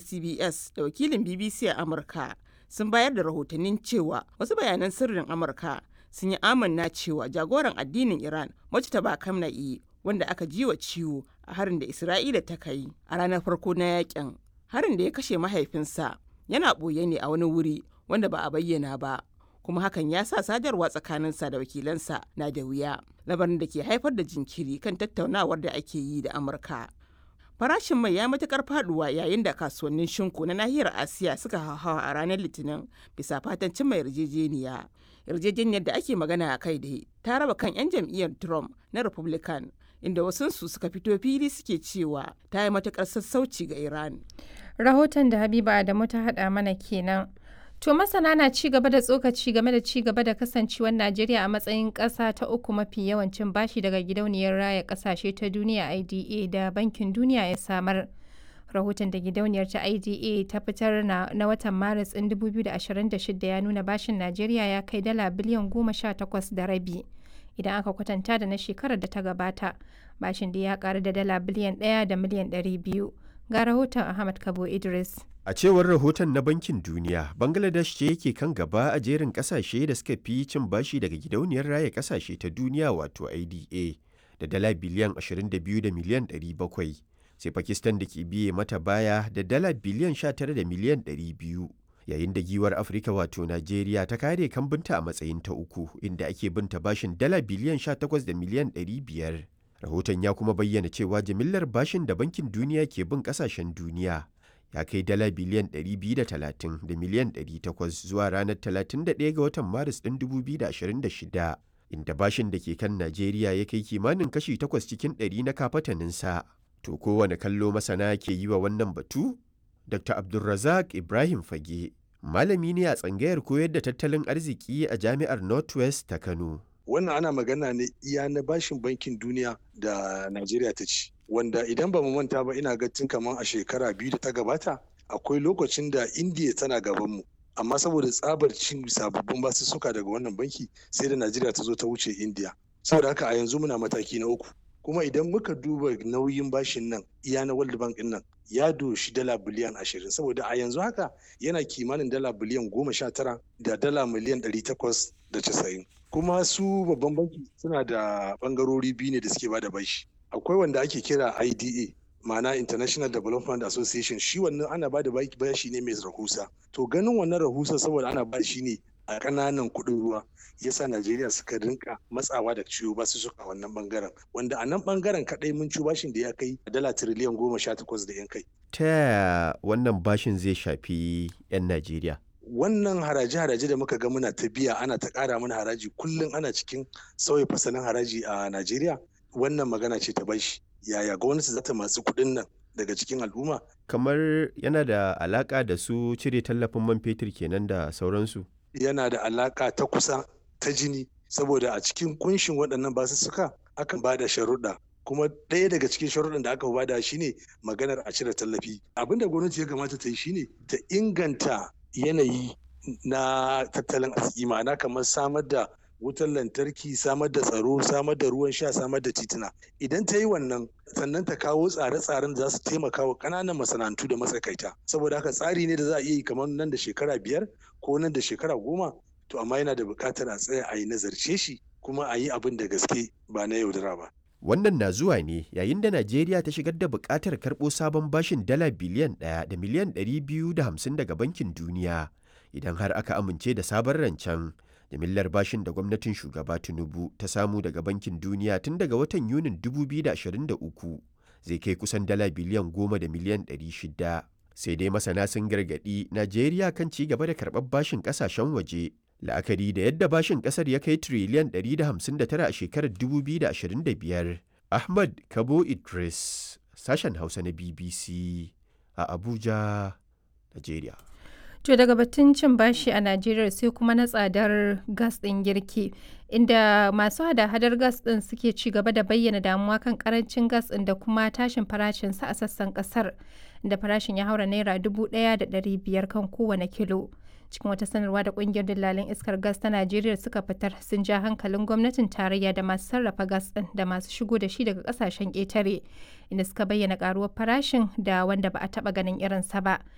CBS da wakilin BBC a Amurka sun bayar da rahotannin cewa wasu bayanan sirrin Amurka sun yi amanna cewa jagoran addinin Iran Mujtaba Kamna'i wanda aka ji wa ciwo a harin da Isra'ila ta kai a ranar farko na yakin. Harin da ya kashe mahaifinsa yana ɓoye ne a wani wuri wanda ba a bayyana ba. kuma hakan ya sa sadarwa tsakaninsa da wakilansa na da wuya labarin da ke haifar da jinkiri kan tattaunawar da ake yi da amurka farashin mai ya matukar faduwa yayin da kasuwannin shinku na nahiyar asiya suka hauhawa a ranar litinin bisa fatan cimma yarjejeniya yarjejeniyar da ake magana a kai da ta raba kan 'yan jam'iyyar trump na republican inda wasunsu suka fito fili suke cewa ta yi matukar sassauci ga iran rahoton da habiba adamu ta hada mana kenan To masana na ci gaba da tsokaci game da ci gaba da kasancewar Najeriya a matsayin ƙasa ta uku mafi yawancin bashi daga gidauniyar raya ƙasashe ta duniya IDA da Bankin Duniya ya samar. Rahoton da gidauniyar ta IDA ta fitar na, na watan Maris ɗin 2026 ya nuna bashin Najeriya ya kai dala biliyan goma sha takwas da rabi. Idan aka kwatanta da na shekarar da ta gabata, bashin da ya ƙaru da dala biliyan ɗaya da miliyan ɗari biyu. Ga rahoton Ahmad Kabo Idris. A cewar rahoton na Bankin Duniya, Bangladesh ce yake kan gaba a jerin kasashe da suka fi cin bashi daga gidauniyar raya kasashe ta duniya wato IDA da dala biliyan 22 da miliyan 700, sai Pakistan da ke biye mata baya da dala biliyan 19 da miliyan 200. Yayin da giwar Afirka wato Najeriya ta kare kambinta a matsayin ta uku inda ake binta bashin dala biliyan 18 da miliyan 500. Rahoton ya kuma bayyana cewa jimillar bashin da Bankin Duniya ke bin kasashen duniya ya kai dala biliyan 230 da miliyan 800 zuwa ranar 31 ga watan maris ɗin 2026 inda bashin da ke kan najeriya ya kai kimanin kashi 8 cikin 100 na kafataninsa to kowane kallo masana ke yi wa wannan batu dr abdulrazak ibrahim fage malami ne a tsangayar koyar da tattalin arziki a jami'ar northwest ta kano wannan ana magana ne iya na bashin bankin duniya da najeriya ta ci wanda idan ba mu manta ba ina ga tun kamar a shekara biyu da ta gabata akwai lokacin da indiya tana gaban mu amma saboda tsabar cin sababbin basussuka daga wannan banki sai da najeriya ta zo ta wuce indiya saboda haka a yanzu muna mataki na uku kuma idan muka duba nauyin bashin nan iya na world bank nan ya doshi dala biliyan ashirin saboda a yanzu haka yana kimanin dala biliyan goma sha tara da dala miliyan ɗari takwas da casa'in kuma su babban banki suna da bangarori biyu ne da suke bada bashi akwai wanda ake kira IDA ma'ana International Development Association shi wannan ana bada bashi ne mai rahusa to ganin wannan rahusa saboda ana ba shi ne a ƙananan kuɗin ruwa yasa Najeriya suka rinka matsawa da ciwo ba su suka wannan bangaren wanda a nan bangaren kaɗai mun ci bashin da ya kai dala tiriliyan goma sha takwas da yan kai. Ta yaya wannan bashin zai shafi 'yan Najeriya? wannan haraje-haraje da muka ga muna ta biya ana ta ƙara mana haraji kullum ana cikin sauya fasalin haraji a Najeriya wannan magana ce ta bashi yaya gwamnati za ta masu kuɗin nan daga cikin al'umma kamar yana da alaka da su cire tallafin man fetur kenan da sauransu yana da alaka ta kusa ta jini saboda a cikin kunshin waɗannan basussuka akan ba da sharuɗa kuma ɗaya daga cikin sharuɗan da aka bada shine maganar a cire tallafi abin da gwamnati ya kamata ta yi shine ta inganta yanayi na tattalin arziki ma'ana kamar samar da wutar lantarki samar da tsaro samar da ruwan sha samar da tituna idan ta yi wannan sannan ta kawo tsare-tsaren da za su taimaka wa ƙananan masana'antu da matsakaita saboda haka tsari ne da za a iya yi kamar nan da shekara biyar ko nan da shekara goma to amma yana da buƙatar a tsaya a yi nazarce shi kuma a yi abin da gaske ba na yaudara ba Wannan na zuwa ne yayin da Najeriya ta shigar da buƙatar karɓo sabon bashin dala biliyan ɗaya da miliyan ɗari biyu da hamsin daga Bankin Duniya idan har aka amince da sabon rancen. Jimillar bashin da gwamnatin shugaba Tinubu ta samu daga Bankin Duniya tun daga watan Yunin 2023 zai kai kusan dala biliyan goma da miliyan ɗari shida. Sai dai masana sun gargaɗi Najeriya kan ci gaba da karɓar bashin ƙasashen waje la'akari da yadda bashin kasar ya kai triliyan 159 a shekarar 2025 ahmad kabo idris sashen hausa na bbc a abuja nigeria To daga batun cin bashi a Najeriya sai kuma na tsadar gas ɗin girki, inda masu hada-hadar gas ɗin suke ci gaba da bayyana damuwa kan karancin gas ɗin da kuma tashin farashinsa a sassan ƙasar, da farashin ya haura naira dubu ɗaya da ɗari biyar kan kowane kilo. Cikin wata sanarwa da ƙungiyar dillalin iskar gas ta Najeriya suka fitar sun ja hankalin gwamnatin tarayya da masu sarrafa gas ɗin da masu shigo da shi daga ƙasashen ƙetare, inda suka bayyana ƙaruwar farashin da wanda ba a taɓa ganin irinsa ba.